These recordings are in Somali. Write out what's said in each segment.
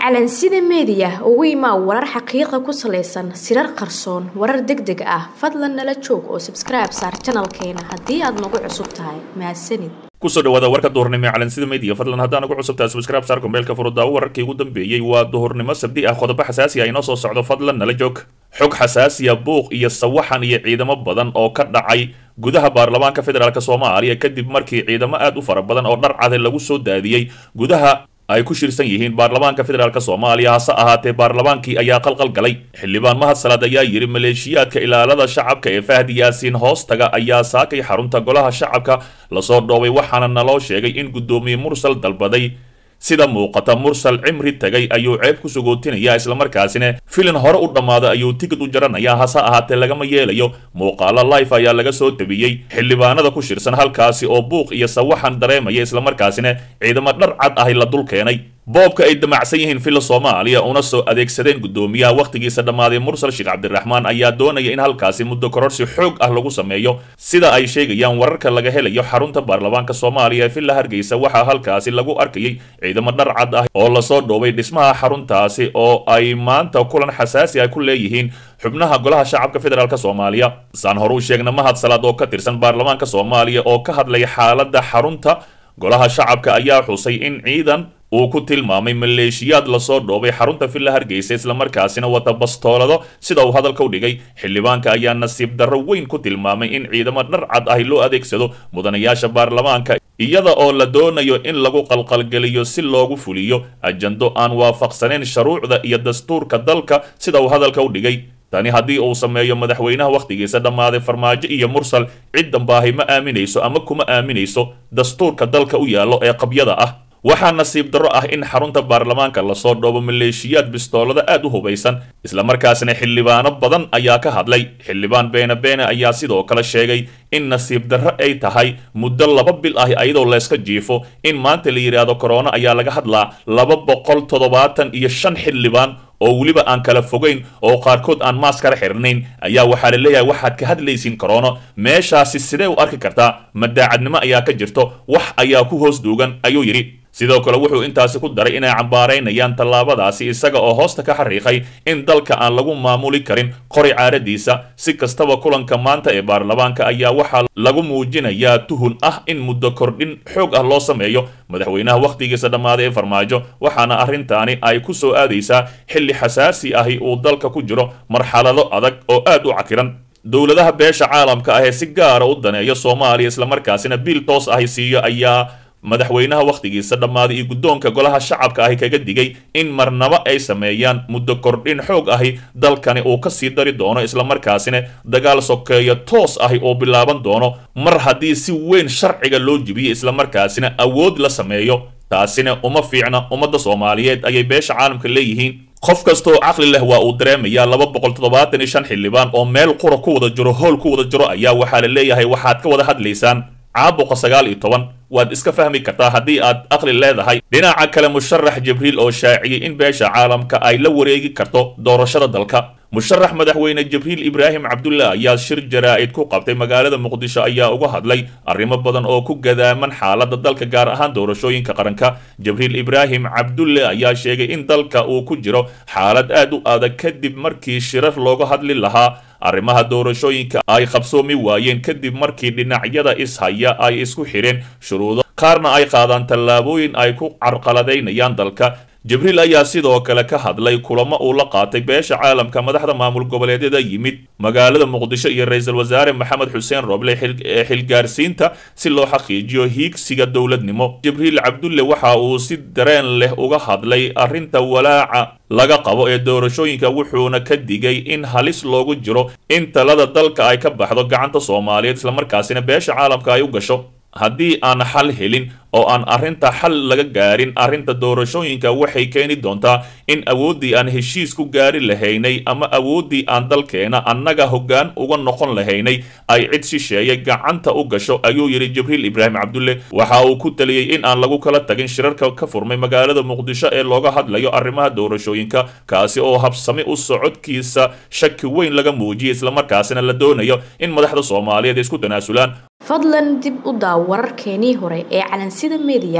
calansida meediya ugu imaa warar xaqiiqa ku salaysan sirar qarsoon warar deg deg ah fadlan nala joog oo sabskribe saar janalkeena haddii aad nagu cusub tahay mahadsanid kusoo dhawaada warka duhurnimo ee calansida media fadlan haddaan ugu cusubtahay subscribe saar kombeelka furudaawo wararkii ugu dambeeyey waa duhurnimo sabdi ah qodobo xasaasi ah inoo soo socdo fadlan nala joog xog xasaasiya buuq iyo sawaxan iyo ciidamo badan oo ka dhacay gudaha baarlamaanka federaalk soomaaliya kadib markii ciidamo aad u fara badan oo dhar cade lagu soo daadiyey gudaha ay ku shirsan yihiin baarlamaanka federaalk soomaaliya hase ahaatee baarlamaankii ayaa qalqal galay xildhibaan mahad salaad ayaa yidhi maleeshiyaadka ilaalada shacabka ee fahdi yaasiin hoostaga ayaa saakay xarunta golaha shacabka lasoo dhoobay waxaana naloo sheegay in guddoomiye mursal dalbaday sida muuqata mursal cimri tagay ayuu ceeb ku sugootinaya islamarkaasina filin hore u dhammaada ayuu tigid u jaranayaa hase ahaatee lagama yeelayo muuqaalo life ayaa laga soo tabiyey xildhibaanada ku shirsan halkaasi oo buuq iyo sawaxan dareemaya islamarkaasina ciidamo dhar cad ahi la dul keenay boobka ay damacsan yihiin filla soomaaliya una soo adeegsadeen guddoomiyaha wakhtigiisa dhammaaday mursal sheekh cabdiraxmaan ayaa doonaya in halkaasi muddo kororsi xoog ah lagu sameeyo sida ay sheegayaan wararka laga helayo xarunta baarlamaanka soomaaliya ee villa hargeysa waxaa halkaasi lagu arkayay ciidamo dhar cad ah oo lasoo dhoobay dhismaha xaruntaasi oo ay maanta kulan xasaasi ah ku leeyihiin xubnaha golaha shacabka federaalk soomaaliya saan hore u sheegna mahad salaad oo ka tirsan baarlamaanka soomaaliya oo ka hadlay xaaladda xarunta golaha shacabka ayaa xusay in ciidan uu ku tilmaamay maleeshiyaad lasoo dhoobay xarunta villa hargeysa islamarkaasina wata bastoolado sida uu hadalka u dhigay xildhibaanka ayaa nasiib darro weyn ku tilmaamay in ciidamo dhar cad ahi loo adeegsado mudanayaasha baarlamaanka iyada oo la doonayo in lagu qalqalgeliyo si loogu fuliyo ajando aan waafaqsanayn shuruucda iyo dastuurka dalka sida uu hadalka u dhigay tani haddii uu sameeyo madaxweynaha wakhtigiisa dhammaaday farmaajo iyo mursal ciddan baahi ma aaminayso ama kuma aaminayso dastuurka dalka u yaallo ee qabyada ah waxaa nasiib darro ah in xarunta baarlamaanka lasoo dhoobo maleeshiyaad bistoolada aad u hubaysan islamarkaasina xildhibaano badan ayaa ka hadlay xildhibaan beene beene ayaa sidoo kale sheegay in nasiib darro ay tahay muddo laba bil ah ayadoo layska jiifo in maanta la yidhaahdo korona ayaa laga hadlaa laba boqol toddobaatan iyo shan xildhibaan oo weliba aan kala fogayn oo qaarkood aan maaskara xirnayn ayaa waxaa la leeyahay waxaad ka hadlaysiin koroono meeshaasi sidee u arki kartaa madaacadnimo ayaa ka jirto wax ayaa ku hoos duugan ayuu yidhi sidoo kale wuxuu intaasi ku daray inay cambaaraynayaan tallaabadaasi isaga oo hoosta ka xariiqay in dalka aan lagu maamuli karin qori caaradiisa si kastaba kulanka maanta ee baarlamaanka ayaa waxaa lagu muujinayaa tuhun ah in muddo kordhin xoog ah loo sameeyo madaxweynaha wakhtigiisa dhammaaday ee farmaajo waxaana arrintaani ay ku soo aadaysaa xilli xasaasi ahi uu dalka ku jiro marxalado adag oo aad u cakiran dowladaha beesha caalamka ah ee si gaara u daneeya soomaaliya islamarkaasina biil toos ahi siiyo ayaa madaxweynaha wakhtigiisa dhammaaday iyo guddoonka golaha shacabka ahi kaga digay in marnabo ay sameeyaan muddo kordhin xoog ahi dalkani uu ka sii dari doono islamarkaasina dagaal sokeeyo toos ahi oo bilaaban doono mar haddii si weyn sharciga loo jibiyo islamarkaasina awood la sameeyo taasina uma fiicna ummadda soomaaliyeed ayay beesha caalamka leeyihiin qof kastaoo caqli leh waa uu dareemayaa laba boqol toddobaatan iyo shan xildhibaan oo meel qura ku wada jiro howl ku wada jiro ayaa waxaa la leeyahay waxaad ka wada hadlaysaan caabuqa sagaal iyo toban waad iska fahmi kartaa haddii aad aqli leedahay dhinaca kale musharax jibriil oo shaaciyey in beesha caalamka ay la wareegi karto doorashada dalka musharax madaxweyne jibriil ibraahim cabdulla ayaa shir jaraa'id ku qabtay magaalada muqdisho ayaa uga hadlay arrimo badan oo ku gadaaman xaaladda dalka gaar ahaan doorashooyinka qaranka jibriil ibraahim cabdulle ayaa sheegay in dalka uu ku jiro xaalad aad u adag kadib markii shirar looga hadli lahaa arrimaha doorashooyinka ay qabsoomi waayeen kadib markii dhinacyada ishaya ay isku xidheen shuruudo qaarna ay qaadaan tallaabooyin ay ku carqaladaynayaan dalka jibriil ayaa sidoo kale ka hadlay kulamo uu la qaatay beesha caalamka madaxda maamul goboleedyada yimid magaalada muqdisho iyo ra-iisul wasaare maxamed xuseen roble ee xilgaarsiinta si loo xaqiijiyo hiigsiga dowladnimo jibriil cabdulle waxa uu si dareen leh uga hadlay arrinta walaaca laga qabo ee doorashooyinka wuxuuna ka digay in halis loogu jiro in talada dalka ay ka baxdo gacanta soomaaliyeed islamarkaasina beesha caalamka ay u gasho haddii aan xal helin oo aan arrinta xal laga gaarin arrinta doorashooyinka waxay keeni doontaa in awooddii aan heshiis ku gaari lahaynay ama awooddii aan dalkeena annaga hoggaan uga noqon lahaynay ay cid shisheeye gacanta u gasho ayuu yidhi jibriil ibraahim cabdulle waxa uu ku taliyey in aan lagu kala tagin shirarka ka furmay magaalada muqdisho ee looga hadlayo arrimaha doorashooyinka kaasi oo habsami u socodkiisa shaki weyn laga muujiyay islamarkaasina la doonayo in madaxda soomaaliyeed isku tanaasulaan fadlan dib u daaw wararkeenii hore ee calansida media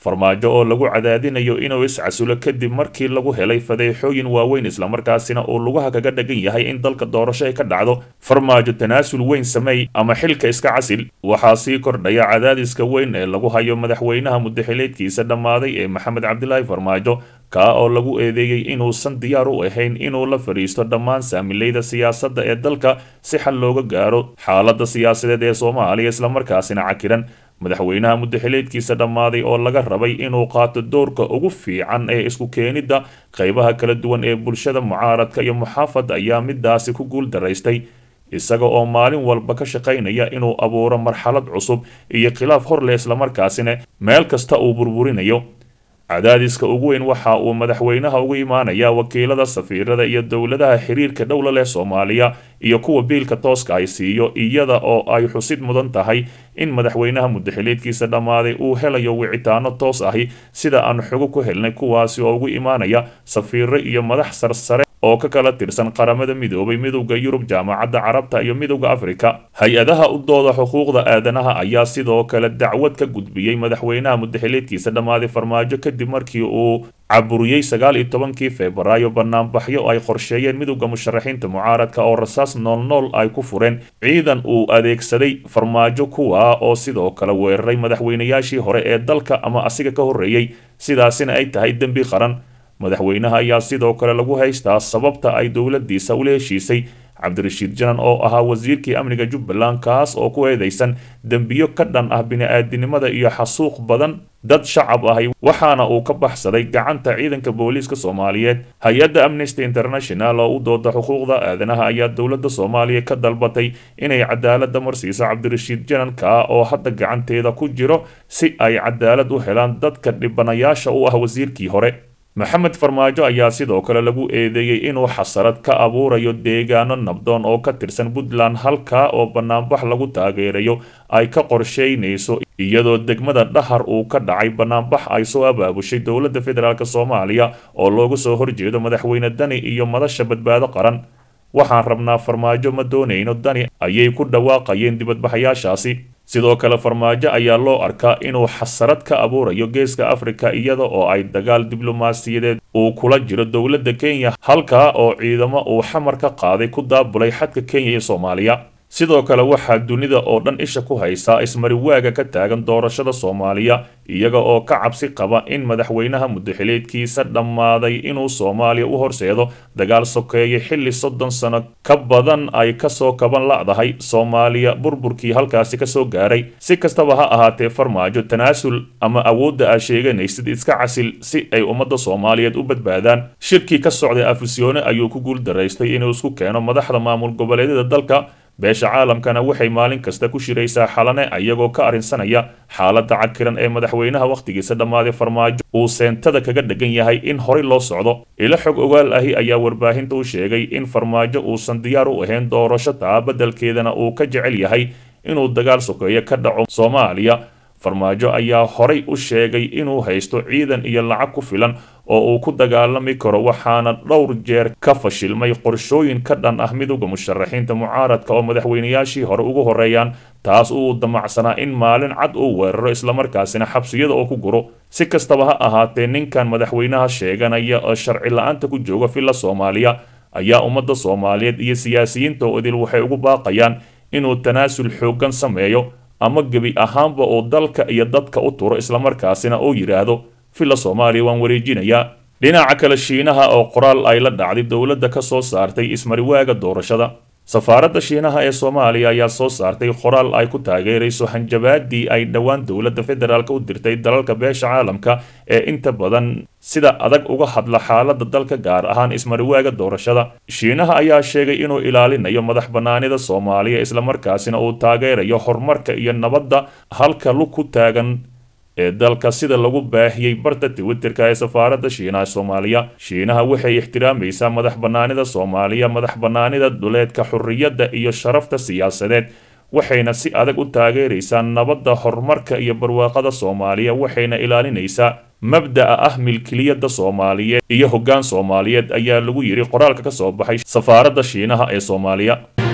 farmaajo oo lagu cadaadinayo inuu iscasulo kadib markii lagu helay fadeexooyin waaweyn islamarkaasina uu lugaha kaga dhagan yahay in dalka doorasho ay ka dhacdo farmaajo tanaasul weyn sameey ama xilka iska casil waxaa sii kordhaya cadaadiska weyn ee lagu hayo madaxweynaha mudaxileedkiisa dhammaaday ee maxamed cabdilaahi farmaajo kaa oo lagu eedeeyey inuusan diyaar u ahayn inuu la fadhiisto dhammaan saamileyda siyaasadda ee dalka si xal looga gaaro xaaladda siyaasadeed ee soomaaliya islamarkaasina cakiran madaxweynaha mudaxileedkiisa dhammaaday oo laga rabay inuu qaato doorka ugu fiican ee isku keenidda qaybaha kala duwan ee bulshada mucaaradka iyo muxaafad ayaa midaasi ku guul daraystay isaga oo maalin walba ka shaqaynaya inuu abuuro marxalad cusub iyo khilaaf hor leh islamarkaasina meel kasta uu burburinayo cadaadiska ugu weyn waxa uu madaxweynaha ugu imaanayaa wakiilada safiirada iyo dowladaha xiriirka dhowla leh soomaaliya iyo kuwa biilka tooska ay siiyo iyada oo ay xusid mudan tahay in madaxweynaha mudaxileedkiisa dhammaaday uu helayo wicitaano toos ahi sida aan xogo ku helnay kuwaasi oo ugu imaanaya safiiro iyo madax sarsare oo ka kala tirsan qaramada midoobay midowda yurub jaamacadda carabta iyo midowda afrika hay-adaha u dooda xuquuqda aadanaha ayaa sidoo kale dacwad ka gudbiyey madaxweynaha mudaxileedkiisa dhammaaday farmaajo kadib markii uu caburiyey sagaal iyo tobankii febraayo banaanbaxyo ay qorsheeyeen midowda musharaxiinta mucaaradka oo rasaas noolnool ay ku fureen ciidan uu adeegsaday farmaajo kuwa oo sidoo kale weeraray madaxweynayaashii hore ee dalka ama asiga ka horreeyey sidaasina ay tahay dembi qaran madaxweynaha ayaa sidoo kale lagu haystaa sababta ay dowladiisa ula heshiisay cabdirashiid janan oo ahaa wasiirkii amniga jubbaland kaas oo ku eedeysan dembiyo ka dhan ah bini-aadinimada iyo xasuuq badan dad shacab ahay waxaana uu ka baxsaday gacanta ciidanka booliiska soomaaliyeed hay-adda amnesty international oo u dooda xuquuqda aadanaha ayaa dowladda soomaaliya ka dalbatay inay cadaalada marsiiso cabdirashiid jananka oo hadda gacanteeda ku jiro si ay cadaalad u helaan dadka dhibanayaasha u ah wasiirkii hore maxamed farmaajo ayaa sidoo kale lagu eedeeyey inuu xasarad ka abuurayo deegaano nabdoon oo ka tirsan puntland halkaa oo banaanbax lagu taageerayo ay ka qorsheynayso iyadoo degmada dhahar uu ka dhacay banaanbax ay soo abaabushay dowladda federaalk soomaaliya oo looga soo horjeedo madaxweyne dani iyo madasha badbaado qaran waxaan rabnaa farmaajo ma doonayno dani ayay ku dhawaaqayeen dibadbaxayaashaasi sidoo kale farmaajo ayaa loo arkaa inuu xasarad ka abuurayo geeska afrika iyada oo ay dagaal diblomaasiyadeed uu kula jiro dowladda kenya halkaa oo ciidamo uu xamar ka qaaday ku daabulay xadka kenya iyo soomaaliya sidoo kale waxaa dunida oo dhan isha ku haysaa ismariwaaga ka taagan doorashada soomaaliya iyaga oo ka cabsi qaba in madaxweynaha mudaxileedkiisa dhammaaday inuu soomaaliya u horseedo dagaal sokeeye xilli soddon sano ka badan ay kasoo kaban la'dahay soomaaliya burburkii halkaasi kasoo gaaray si kastaba ha ahaatee farmaajo tanaasul ama awoodda aa sheeganaysid iska casil si ay ummadda soomaaliyeed u badbaadaan shirkii ka socday afisyoone ayuu ku guul daraystay inuu isku keeno madaxda maamul goboleedyada dalka beesha caalamkana waxay maalin kasta ku shiraysaa xalane ayagoo ka arrinsanaya xaaladda cakiran ee madaxweynaha wakhtigiisa dhammaaday farmaajo uu seentada kaga dhegan yahay in horey loo socdo ilo xog ogaal ahi ayaa warbaahinta u sheegay in farmaajo uusan diyaar u ahayn doorasho taa beddelkeedana uu ka jecel yahay inuu dagaal sokeeyo ka dhaco soomaaliya farmaajo ayaa horay u sheegay inuu haysto ciidan iyo lacag ku filan oo uu ku dagaalami karo waxaana dhowr jeer ka fashilmay qorshooyin ka dhan ah midowda musharaxiinta mucaaradka oo madaxweynayaashii hore ugu horeeyaan taas uu damacsanaa in maalin cad uu weeraro islamarkaasina xabsiyada oo ku guro si kastaba ha ahaatee ninkan madaxweynaha sheeganaya oo sharci la-aanta ku jooga villa soomaaliya ayaa ummadda soomaaliyeed iyo siyaasiyiinta odil waxay ugu baaqayaan inuu tanaasul xooggan sameeyo ama gebi ahaanba uu dalka iyo dadka u turo islamarkaasina uu yidhaahdo villa soomaaliya waan wareejinayaa dhinaca kale shiinaha oo qoraal ay la dhacday dowladda ka soo saartay ismariwaaga doorashada safaaradda shiinaha ee soomaaliya ayaa soo saartay qoraal ay ku taageerayso hanjabaadii ay dhowaan dowladda federaalk u dirtay dalalka beesha caalamka ee inta badan sida adag uga hadla xaaladda dalka gaar ahaan ismariwaaga doorashada shiinaha ayaa sheegay inuu ilaalinayo madax bannaanida soomaaliya islamarkaasina uu taageerayo horumarka iyo nabadda halka lug ku taagan ee dalka sida lagu baahiyey barta twitterka ee safaaradda shiinaha soomaaliya shiinaha waxay ixtiraamaysaa madax bannaanida soomaaliya madax bannaanida duleedka xurriyadda iyo sharafta siyaasadeed waxayna si adag u taageeraysaa nabadda horumarka iyo barwaaqada soomaaliya waxayna ilaalinaysaa mabda'a ah milkiliyadda soomaaliyeed iyo hoggaan soomaaliyeed ayaa lagu yidhi qoraalka ka soo baxay safaaradda shiinaha ee soomaaliya